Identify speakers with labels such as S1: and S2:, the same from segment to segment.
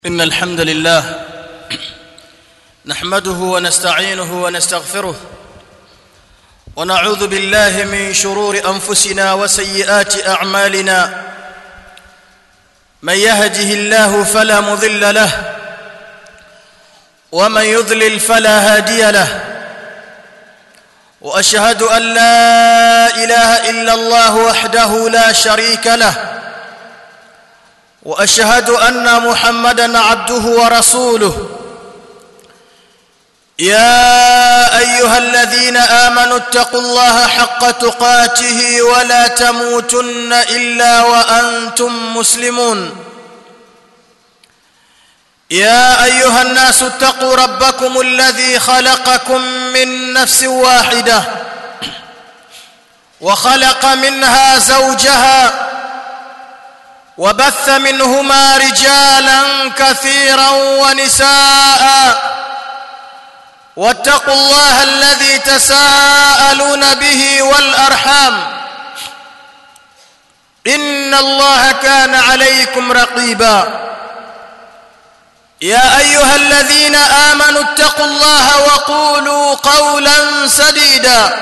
S1: ان الحمد لله نحمده ونستعينه ونستغفره ونعوذ بالله من شرور انفسنا وسيئات اعمالنا من يهده الله فلا مضل له ومن يضلل فلا هادي له واشهد ان لا اله الا الله وحده لا شريك له واشهد ان محمدا عبده ورسوله يا ايها الذين امنوا اتقوا الله حق تقاته ولا تموتن الا وانتم مسلمون يا ايها الناس اتقوا ربكم الذي خلقكم من نفس واحده وخلق منها زوجها وبث منهما رجالا كثيرا ونساء واتقوا الله الذي تساءلون به والارحام ان الله كان عليكم رقيبا يا ايها الذين امنوا اتقوا الله وقولوا قولا سديدا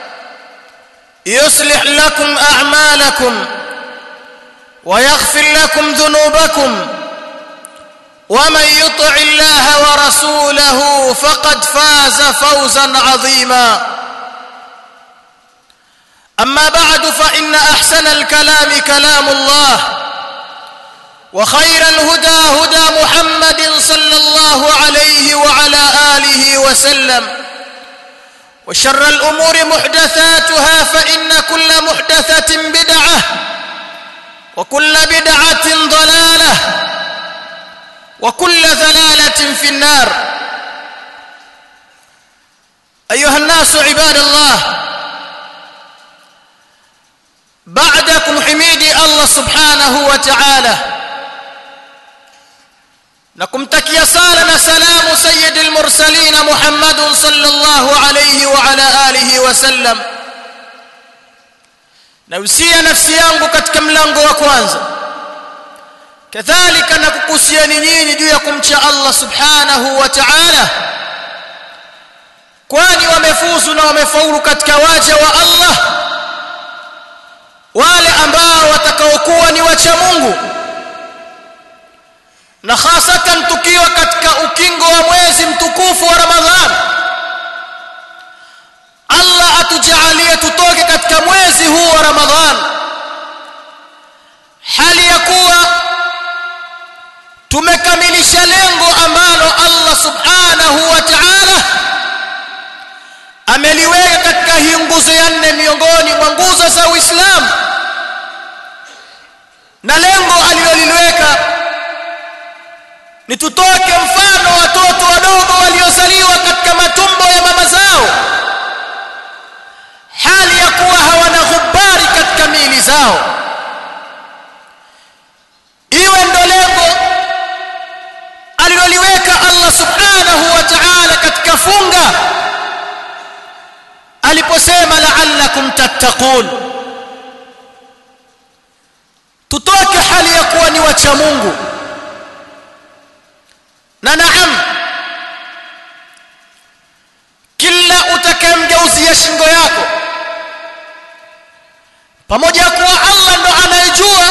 S1: يصلح لكم اعمالكم ويغفر لكم ذنوبكم ومن يطع الله ورسوله فقد فاز فوزا عظيما اما بعد فان احسن الكلام كلام الله وخير الهدى هدى محمد صلى الله عليه وعلى اله وسلم وشر الامور محدثاتها فان كل محدثه بدعه وكل بدعه ضلاله وكل ضلاله في النار ايها الناس عباد الله بعدكم حميدي الله سبحانه وتعالى نكمتكيا سالا سلام سيد المرسلين محمد صلى الله عليه وعلى اله وسلم nausia nafsi yangu katika mlango wa kwanza kadhalika na kukusiani nyinyi juu ya kumcha Allah subhanahu wa ta'ala kwani wamefuzu na wamefaulu katika waja wa Allah wale ambao watakaokuwa ni wacha Mungu na hasatan tukiwa katika ukingo wa mwezi mtukufu wa Ramadhani Allah atujalie tutoke katika mwezi huu wa Ramadhan hali ya kuwa tumekamilisha lengo ambalo Allah subhanahu wa ta'ala ameliweka katika hii nguzo ya nne miongoni mwa nguzo za Uislamu na lengo aliloliweka ni tutoke mfano watoto wadogo waliozaliwa katika matumbo ya mama zao hali ya kuwa hawana ghubari katika miili zao iwe ndo lengo aliloliweka Allah subhanahu wa ta'ala katika funga aliposema la'allakum tattaqun tutoke hali ya kuwa ni wacha Mungu na naam kila utakayemgeuzia shingo yako pamoja kuwa Allah ndo anayejua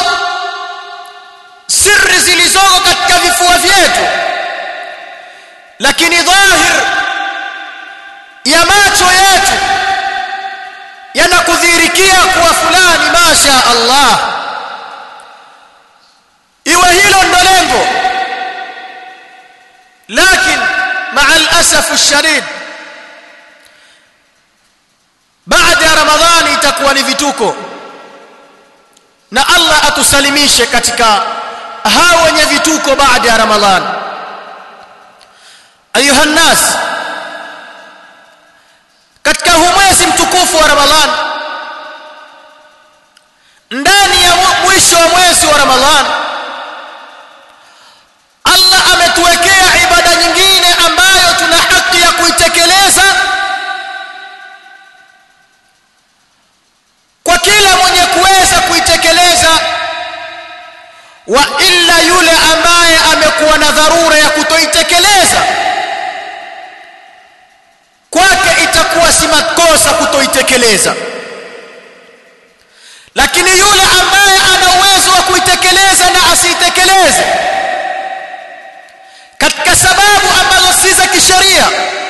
S1: siri zilizoko katika vifua vyetu lakini dhahir ya macho yetu yanakudhihirikia kuwa fulani masha Allah iwe hilo ndo lengo lakini مع الاسف الشديد baada ya ramadhani itakuwa ni vituko na Allah atusalimishe katika hao wenye vituko baada ya ramadhani ayuha nas katika huu mwezi mtukufu wa ramadhani ndani ya mwisho wa mwezi wa ramadhani Allah ametuwekea ibada nyingine ambayo tuna haki ya kuitekeleza kwa kila mwenye kuweza kuitekeleza wa illa yule ambaye amekuwa na dharura kuitekeleza lakini yule ambaye ana uwezo wa kuitekeleza na asiitekeleze katika sababu ambazo si za kisheria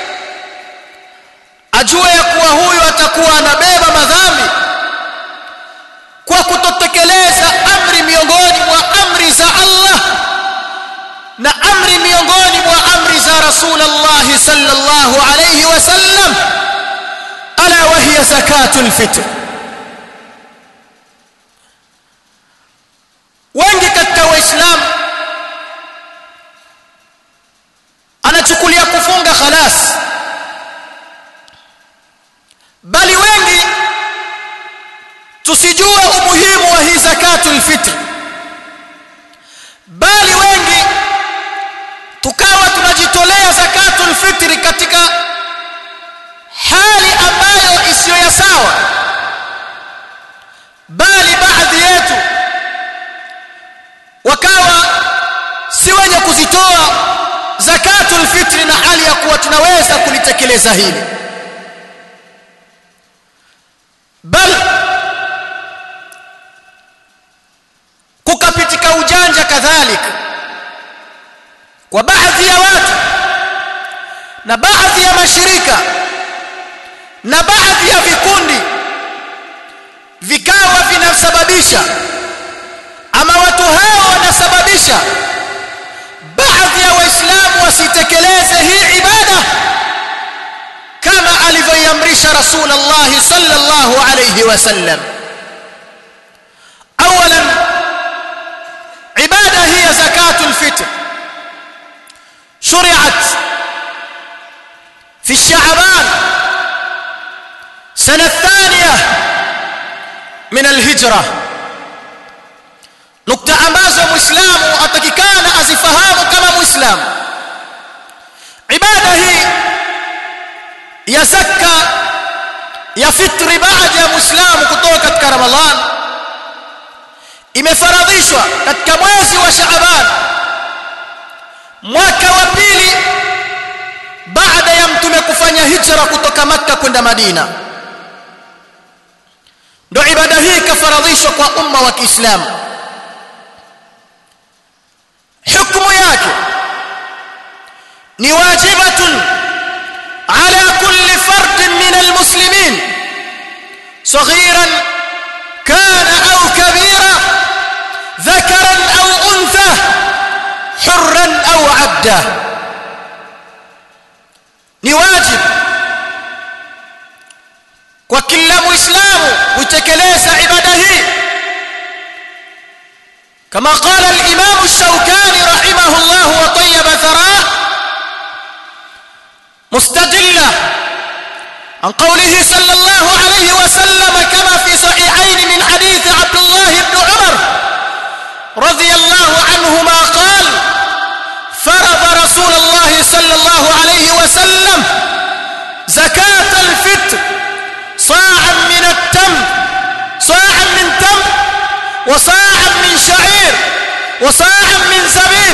S1: ajue ya kuwa huyu atakuwa anabeba madhambi kwa kutotekeleza amri miongoni mwa amri za Allah na amri miongoni mwa amri za Rasulullah sallallahu alayhi wasallam ala wa hiya zakatul fitr wengi katika waislamu anachukulia kufunga khalas bali wengi tusijue umuhimu wa hii zakatul fitr bali wengi tukawa tunajitolea zakatul fitri katika hali ambayo isiyo ya sawa bali baadhi yetu wakawa si wenye kuzitoa zakatul fitri na hali ya kuwa tunaweza kulitekeleza hili bal kukapitika ujanja kadhalika kwa baadhi ya watu na baadhi ya mashirika na baadhi ya vikundi vikawa vinasababisha ama watu hao wanasababisha baadhi ya waislamu wasitekeleze hii ibada kama alivyoiamrisha rasulullah sallallahu alayhi wasallam اولا عباده هي زكاه الفطر شرعت في الشعبان سنه الثانيه من الهجره nukta ambazo muislamu atakikana azifahamu kama muislamu ibada hii ya zakka ya fitri baada ya muislamu kutoka katika ramadhan imefaradhishwa katika mwezi wa shaaban mwaka wa pili baada ya mtume kufanya hijra kutoka makka kwenda madina ndio ibada hii ikafaradhishwa kwa umma wa kiislamu hukumu yake ni wajibatun ala kulli fardin min almuslimin صغيرا كان او كبيرا ذكرا او انثى حرا او عبدا ni wajib kwa kila muislamu kutekeleza ibada hii كما قال الإمام الشوكاني رحمه الله وطيب ثراه مستدلة عن قوله صلى الله عليه وسلم كما في صحيحين من حديث عبد الله بن عمر رضي الله عنهما قال فرض رسول الله صلى الله عليه وسلم زكاة الفطر صاعا من التمر صاعا من تمر وصاعا من شعير وصاعا من زبيب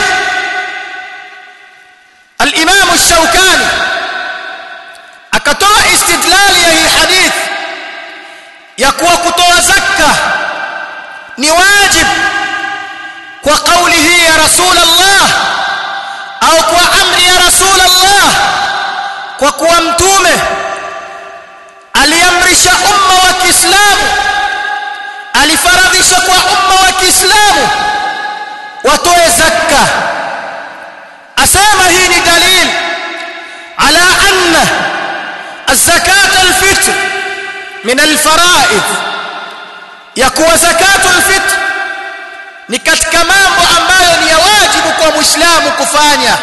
S1: الإمام الشوكاني akatoa istidlali ya hii hadith ya kuwa kutoa zakka ni wajib kwa kauli hii ya rasulullah au kwa amri ya rasulullah kwa kuwa mtume aliamrisha umma wa Kiislamu alifaradhisha kwa umma wa Kiislamu watoe zakka asema hii ni dalil ala anna الزكاه الفطر من الفرائض يكون زكاه الفطر ni katika mambo ambayo ni ya wajibu kwa muislamu kufanya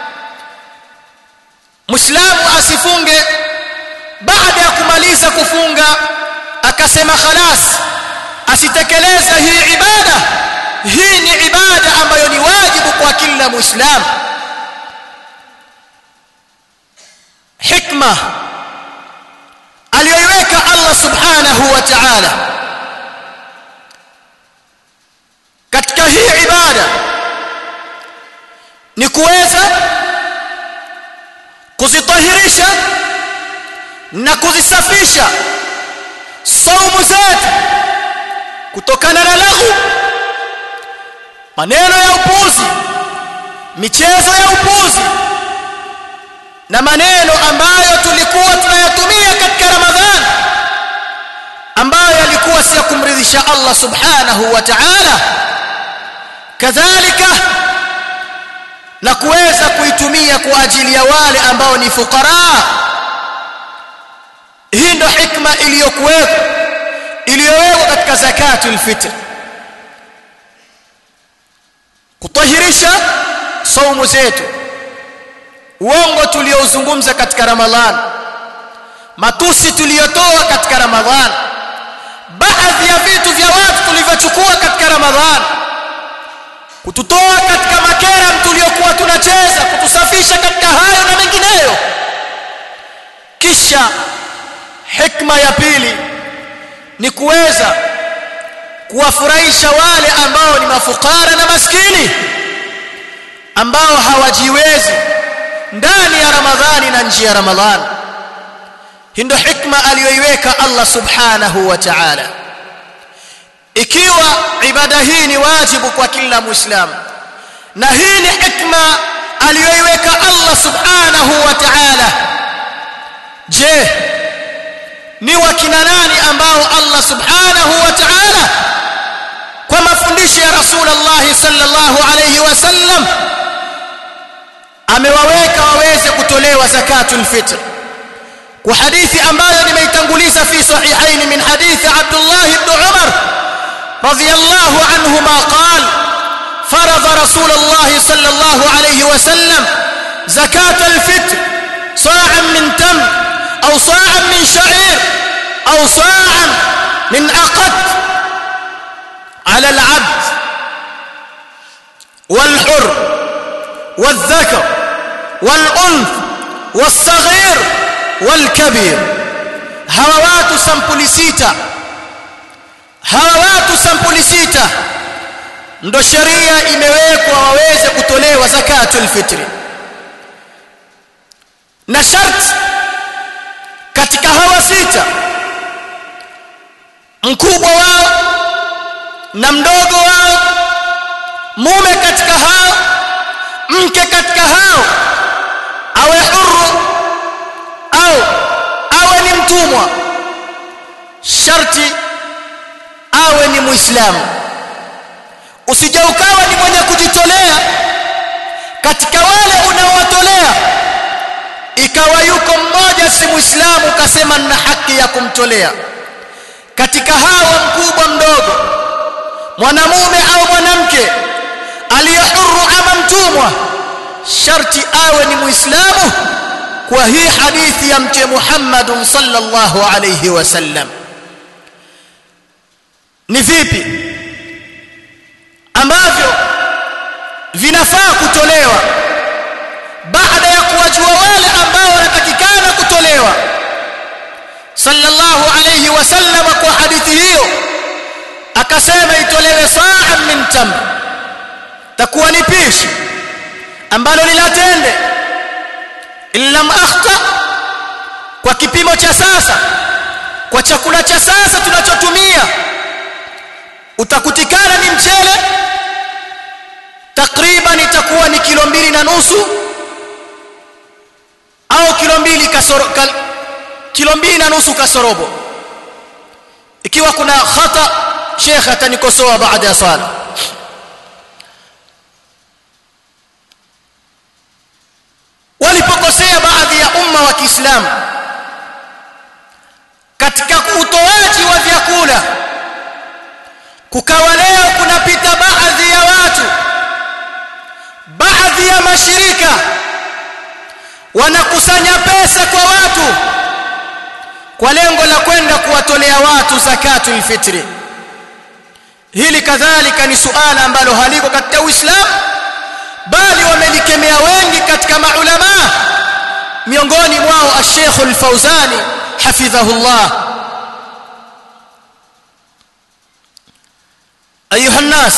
S1: muislamu asifunge baada ya kumaliza kufunga akasema khalas asitekeleza hii ibada hii ni ibada ambayo ni wajibu kwa kila muislamu hikma aliyoiweka Allah subhanahu wa ta'ala katika hii ibada ni kuweza kuzitahirisha na kuzisafisha saumu zetu kutokana na lahu maneno ya upuzi michezo ya upuzi na maneno ambayo tulikuwa tunayatumia katika Ramadhani ambayo yalikuwa si ya kumridhisha Allah subhanahu wa ta'ala kadhalika na kuweza kuitumia kwa ajili ya wale ambao ni fukara hii ndo hikma iliyokuwepo iliyowekwa katika zakatul fitr kutahirisha saumu zetu uongo tuliozungumza katika ramadhan matusi tuliyotoa katika ramadhan baadhi ya vitu vya watu tulivyochukua katika ramadhan kututoa katika makera tuliyokuwa tunacheza kutusafisha katika hayo na mengineyo kisha hikma ya pili ni kuweza kuwafurahisha wale ambao ni mafukara na maskini ambao hawajiwezi ndani ya Ramadhani na nje ya Ramadhani hii ndio hikma aliyoiweka Allah subhanahu wa ta'ala ikiwa ibada hii ni wajibu kwa kila muislamu na hii ni hikma aliyoiweka Allah subhanahu wa ta'ala je ni wakina nani ambao Allah subhanahu wa ta'ala kwa mafundisho ya Rasulullah sallallahu alayhi wasallam amewaweka waweze kutolewa zakatul fitr kwa hadithi ambayo nimeitanguliza fi sahihaini min hadithi Abdullah ibn Umar radiyallahu anhuma qala فرض رسول الله صلى الله عليه وسلم زكاة الفطر صاعا من تمر أو صاعا من شعير أو صاعا من أقط على العبد والحر والذكر والأنث والصغير والكبير هوات سمبولي سيتا هوات سمبولي سيتا ndo sheria imewekwa waweze kutolewa zakatul fitri na sharti katika hawa sita mkubwa wao na mdogo wao mume katika hao mke katika hao awe huru au awe ni mtumwa sharti awe ni muislamu usije ukawa ni mwenye kujitolea katika wale unaowatolea ikawa yuko mmoja si muislamu ukasema nina haki ya kumtolea katika hawa mkubwa mdogo mwanamume au mwanamke aliyehuru ama mtumwa sharti awe ni muislamu kwa hii hadithi ya mtume Muhammad sallallahu alayhi wasallam ni vipi ambavyo vinafaa kutolewa baada ya kuwajua wale ambao wanatakikana kutolewa sallallahu alayhi wasallam kwa hadithi hiyo akasema itolewe saa min tamr takuwa ni pishi ambalo lilatende illam akhta kwa kipimo cha sasa kwa chakula cha sasa tunachotumia utakutikana ni mchele takriban itakuwa ni kilo mbili na nusu au kilo mbili kasoro kal, kilo mbili na nusu kasorobo ikiwa kuna khata sheikh atanikosoa baada ya swala walipokosea baadhi ya umma wa Kiislamu katika utoaji wa vyakula kukawa leo kunapita baadhi ya watu baadhi ya mashirika wanakusanya pesa kwa watu kwa lengo la kwenda kuwatolea watu zakatul fitri hili kadhalika ni suala ambalo haliko katika Uislamu bali wamelikemea wengi katika maulama miongoni mwao Sheikh Al-Fauzani hafidhahullah ayuha nas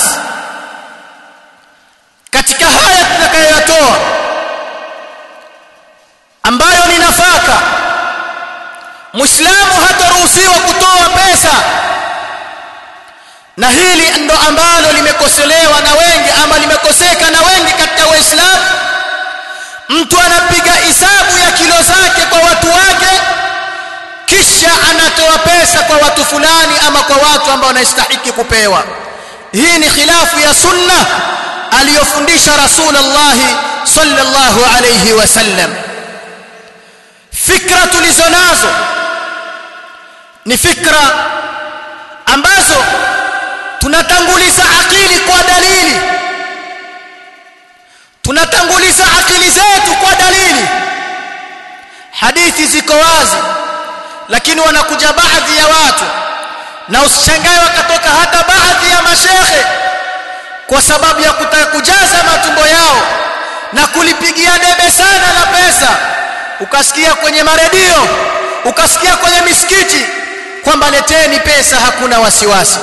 S1: katika haya tutakayoyatoa ambayo ni nafaka muislamu hataruhusiwa kutoa pesa na hili ndo ambalo limekosolewa na wengi ama limekoseka na wengi katika waislamu mtu anapiga hisabu ya kilo zake kwa watu wake kisha anatoa pesa kwa watu fulani ama kwa watu ambao wanastahili kupewa hii ni khilafu ya sunna aliyofundisha rasulullah sallallahu alayhi wasallam fikra tulizonazo ni fikra ambazo tunatanguliza akili kwa dalili tunatanguliza akili zetu kwa dalili hadithi ziko wazi lakini wanakuja baadhi ya watu na usishangae wakatoka hata baadhi ya mashekhe kwa sababu ya kutaka kujaza matumbo yao na kulipigia debe sana la pesa ukasikia kwenye maredio ukasikia kwenye misikiti kwamba leteni pesa hakuna wasiwasi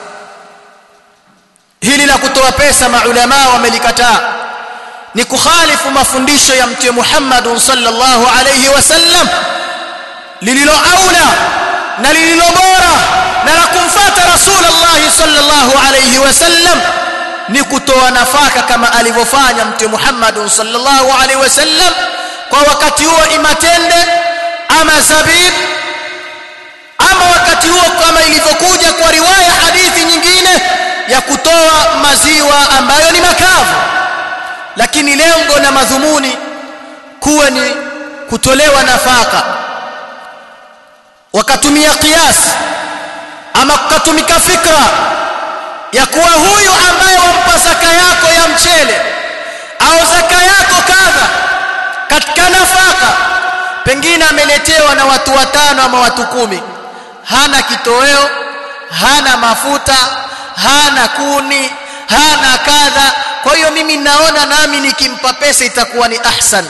S1: hili la kutoa pesa maulama wamelikataa ni kukhalifu mafundisho ya mtume Muhammad sallallahu alayhi wasallam lililo aula na lililo bora na la kumfuata rasulullah sallallahu alayhi wasallam ni kutoa nafaka kama alivyofanya mtume Muhammad sallallahu alayhi wasallam kwa wakati huo imatende ama zabib ama wakati huo kama ilivyokuja kwa riwaya hadithi nyingine ya kutoa maziwa ambayo ni makavu lakini lengo na madhumuni kuwa ni kutolewa nafaka wakatumia kias ama kukatumika fikra ya kuwa huyu ambaye wampa zaka yako ya mchele au zaka yako kadha katika nafaka pengine ameletewa na watu watano ama watu kumi hana kitoweo hana mafuta hana kuni hana kadha kwa hiyo mimi naona nami nikimpa pesa itakuwa ni ahsan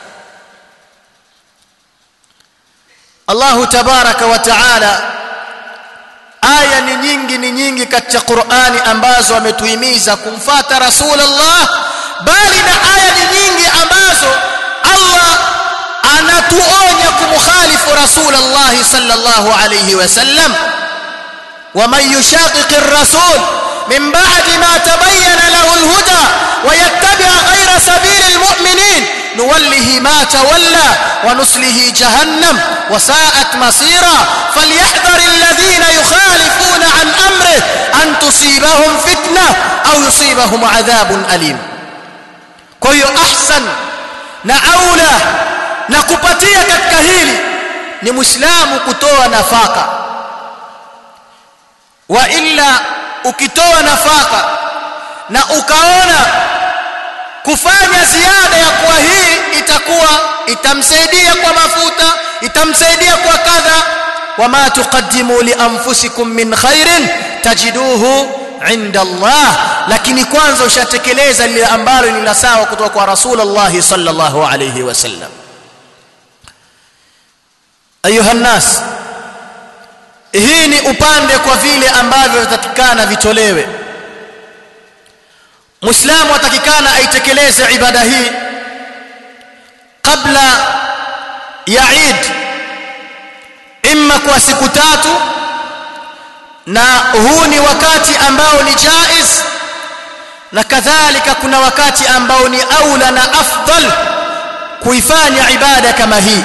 S1: Allahu tabaraka wa taala aya ni nyingi ni nyingi katika Qur'ani ambazo ametuhimiza kumfata Rasulullah bali na aya ni nyingi ambazo Allah anatuonya kumkhalifu Rasulullah sallallahu alayhi wasallam ومن يشاقق الرسول من بعد ما تبين له الهدى ويتبع غير سبيل المؤمنين نوله ما تولى ونسله جهنم وساءت مصيرا فليحذر الذين يخالفون عن امره ان تصيبهم فتنه او يصيبهم عذاب اليم كويو احسن na aula na kupatia katika hili ni muislamu kutoa nafaka wa illa ukitoa nafaka na ukaona kufanya ziada ya kuwa hii itakuwa itamsaidia kwa mafuta itamsaidia kwa kadha wama tuqaddimu li anfusikum min khairin tajiduhu inda Allah lakini kwanza ushatekeleza lile ambalo ni la sawa kutoka kwa Rasulullah sallallahu alayhi wasallam ayuha nas hii ni upande kwa vile ambavyo vitatikana vitolewe muislamu atakikana aitekeleze ibada hii kabla ya Eid imma kwa siku tatu na huu ni wakati ambao ni jaiz na kadhalika kuna wakati ambao ni aula na afdal kuifanya ibada kama hii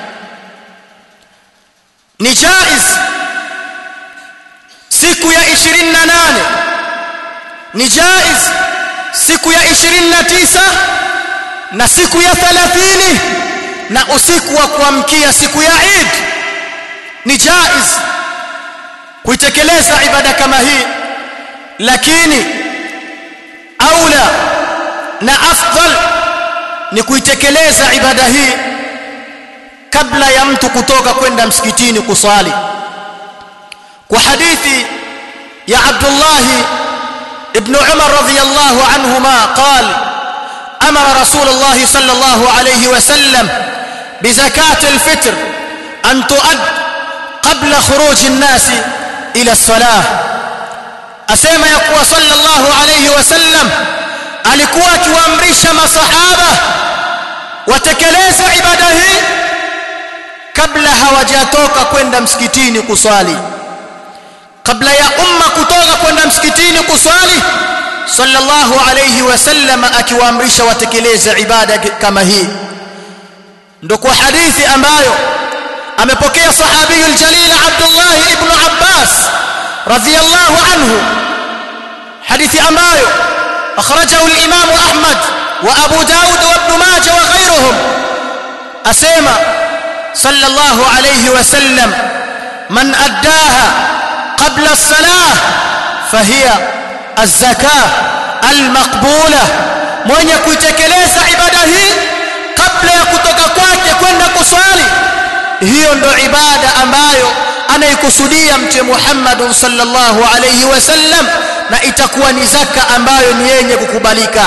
S1: ni jaiz siku ya 28 ni jaiz siku ya 29 na siku ya 30 na usiku wa kuamkia siku ya Eid ni jaiz kuitekeleza ibada kama hii lakini aula na afdal ni kuitekeleza ibada hii kabla ya mtu kutoka kwenda msikitini kusali kwa hadithi ya Abdullah ibn Umar radhiyallahu anhuma قال امر رسول الله صلى الله عليه وسلم بزكاه الفطر ان تؤد قبل خروج الناس الى الصلاه asema ya kuwa sallallahu alayhi wasallam alikuwa akiwaamrisha masahaba watekeleze ibada hii kabla hawajatoka kwenda msikitini kuswali kabla ya umma kutoka kwenda msikitini kuswali sallallahu alayhi wasallam akiwaamrisha watekeleze ibada kama hii ndo kwa hadithi ambayo amepokea sahabi aljalil Abdullah ibn Abbas radhiyallahu anhu hadithi ambayo akhrajahu al-Imam Ahmad wa Abu Daud wa Ibn Majah wa ghayruhum asema sallallahu alayhi wasallam man addaha qabla as-salah fahiya az-zakah al-maqbulah mwenye kuitekeleza ibada hii kabla ya kutoka kwake kwenda kuswali hiyo ndo ibada ambayo anaikusudia mtume Muhammad sallallahu alayhi wasallam na itakuwa ni zaka ambayo ni yenye kukubalika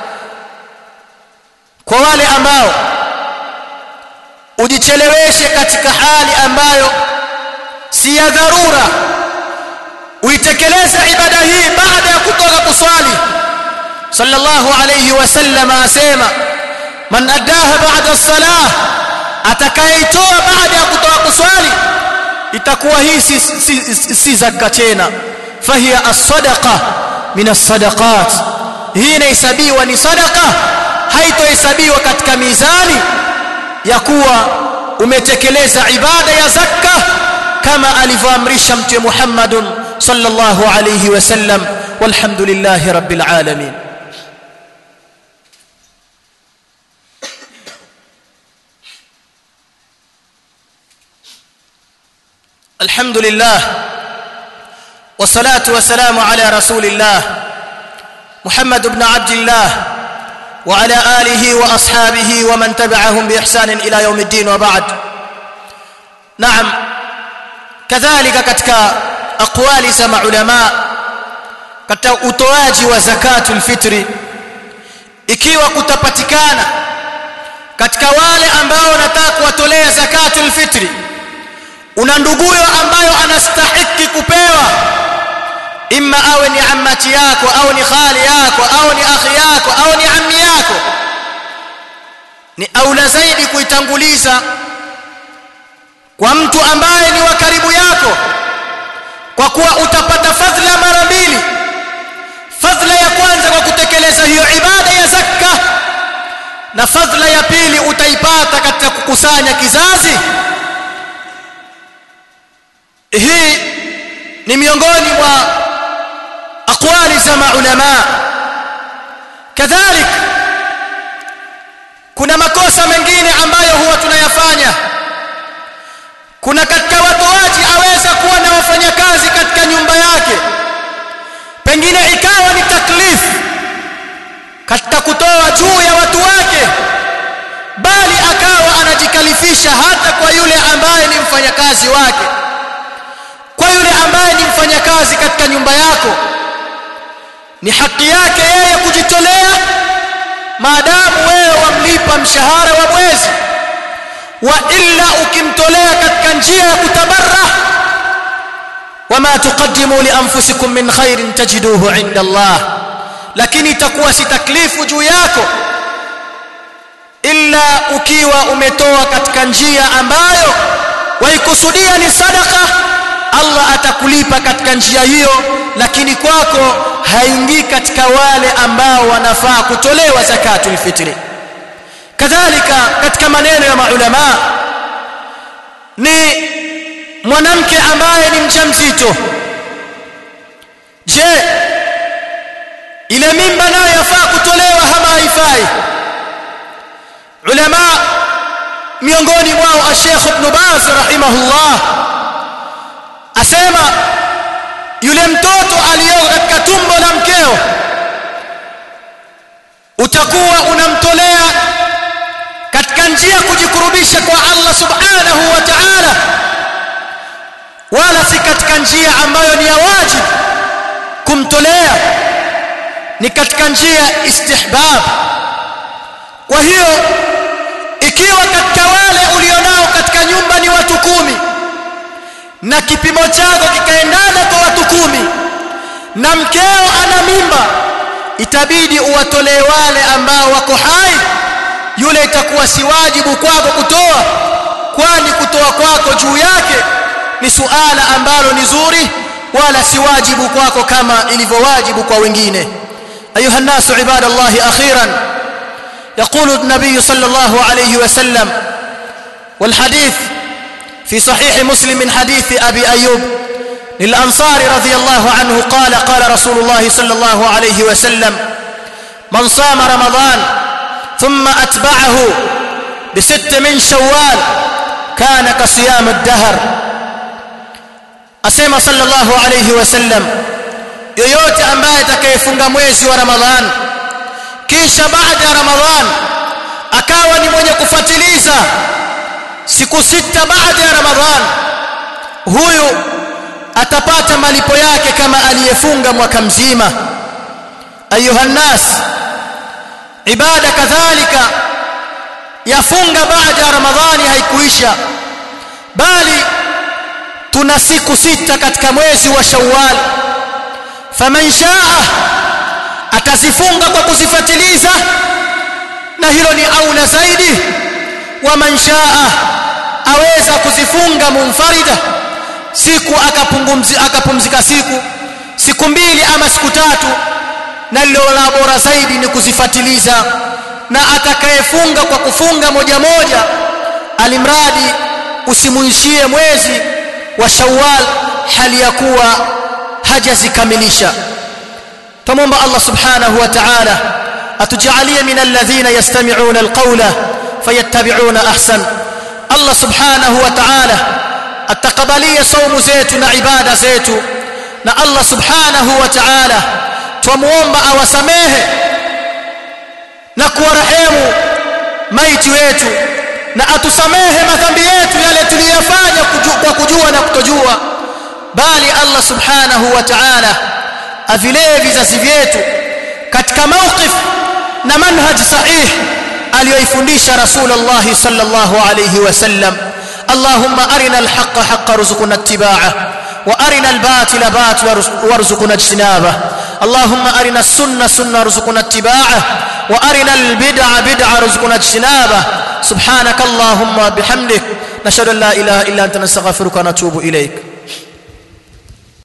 S1: kwa wale ambao ujicheleweshe katika hali ambayo si ya dharura uitekeleze ibada hii baada ya kutoka kuswali sallallahu alayhi wasallam asema man addaha ba'da as-salah atakayeitoa baada ya kutoka kuswali itakuwa hii si, si, si, si zaka tena fahiya as-sadaqa min as-sadaqat hii inahesabiwa ni sadaqa haitohesabiwa katika mizani ya kuwa umetekeleza ibada ya zakka kama alivyoamrisha mtume Muhammad sallallahu alayhi wasallam walhamdulillahi rabbil alamin الحمد لله والصلاة والسلام على رسول الله محمد بن عبد الله وعلى آله وأصحابه ومن تبعهم بإحسان إلى يوم الدين وبعد نعم كذلك كتك أقوال سمع علماء katika utoaji wa zakatul fitri ikiwa kutapatikana katika wale ambao wanataka kuwatolea zakatul fitri una nduguyo ambayo anastahiki kupewa imma awe ni ammati yako au ni khali yako au ni akhi yako au ni ammi yako ni aula zaidi kuitanguliza kwa mtu ambaye ni wa karibu yako kwa kuwa utapata fadhila mara mbili fadhila ya kwanza kwa kutekeleza hiyo ibada ya zakka na fadhila ya pili utaipata katika kukusanya kizazi hii ni miongoni mwa aqwali za maulama kadhalik kuna makosa mengine ambayo huwa tunayafanya kuna katika watoaji aweza kuwa na wafanyakazi katika nyumba yake pengine ikawa ni taklifu katika kutoa juu ya watu wake bali akawa anajikalifisha hata kwa yule ambaye ni mfanyakazi wake kwa yule ambaye ni mfanyakazi katika nyumba yako ni haki yake yeye kujitolea maadamu wewe wamlipa mshahara wa mwezi wa illa ukimtolea katika njia ya kutabarra wama tuqaddimu li anfusikum min khairin tajiduhu inda Allah lakini itakuwa si taklifu juu yako illa ukiwa umetoa katika njia ambayo waikusudia ni sadaka Allah atakulipa katika njia hiyo lakini kwako haingii katika wale ambao wanafaa kutolewa zakatul fitri kadhalika katika maneno ya maulama ni mwanamke ambaye ni mjamzito je ile mimba nayo yafaa kutolewa ama haifai ulama miongoni mwao Sheikh Ibn Baz rahimahullah asema yule mtoto aliyoko katika tumbo la mkeo utakuwa unamtolea katika njia kujikurubisha kwa Allah subhanahu wa ta'ala wala si katika njia ambayo ni ya wajibu kumtolea ni katika njia istihbab kwa hiyo ikiwa katika wale ulionao katika nyumba ni watu kumi na kipimo chako kikaendana kwa watu kumi na mkeo ana mimba itabidi uwatolee wale ambao wako hai yule itakuwa si wajibu kwako kutoa kwani kutoa kwako juu yake ni suala ambalo ni zuri wala si wajibu kwako kama ilivyowajibu kwa wengine ayuha nasu ibadallahi akhiran يقول النبي صلى الله عليه وسلم والحديث في صحيح مسلم من حديث أبي أيوب للأنصار رضي الله عنه قال قال رسول الله صلى الله عليه وسلم من صام رمضان ثم أتبعه بست من شوال كان كصيام الدهر أسمى صلى الله عليه وسلم yoyote ambaye atakayefunga mwezi wa Ramadhan kisha baada ya Ramadhan akawa ni mwenye kufuatiliza siku sita baada ya Ramadhan huyu atapata malipo yake kama aliyefunga mwaka mzima ayuha nas ibada kadhalika yafunga baada ya Ramadhani haikuisha bali tuna siku sita katika mwezi wa Shawwal faman shaa atazifunga kwa kuzifuatiliza na hilo ni aula zaidi wa man shaa aweza kuzifunga munfarida siku akapumzika akapumzika siku siku mbili ama siku tatu na lilo la bora zaidi ni kuzifuatiliza na atakayefunga kwa kufunga moja moja alimradi usimuishie mwezi wa Shawwal hali ya kuwa hajazikamilisha tumomba Allah subhanahu wa ta'ala atujalie min alladhina yastami'una alqawla fayattabi'una ahsan Allah subhanahu wa ta'ala atakabalie saumu zetu na ibada zetu na Allah subhanahu wa ta'ala tumuomba awasamehe na kuwarehemu maiti wetu na atusamehe madhambi yetu yale tuliyofanya kwa kujua na kutojua bali Allah subhanahu wa ta'ala avilee vizazi vyetu katika mawqif na manhaj sahih aliyoifundisha rasulullah sallallahu alayhi wasallam اللهم أرنا الحق حقا رزقنا اتباعه وأرنا الباطل باطلا وارزقنا اجتنابه اللهم أرنا السنة سنة رزقنا اتباعه وأرنا البدع بدع رزقنا اجتنابه سبحانك اللهم بحمدك نشهد أن لا إله إلا أنت نستغفرك ونتوب إليك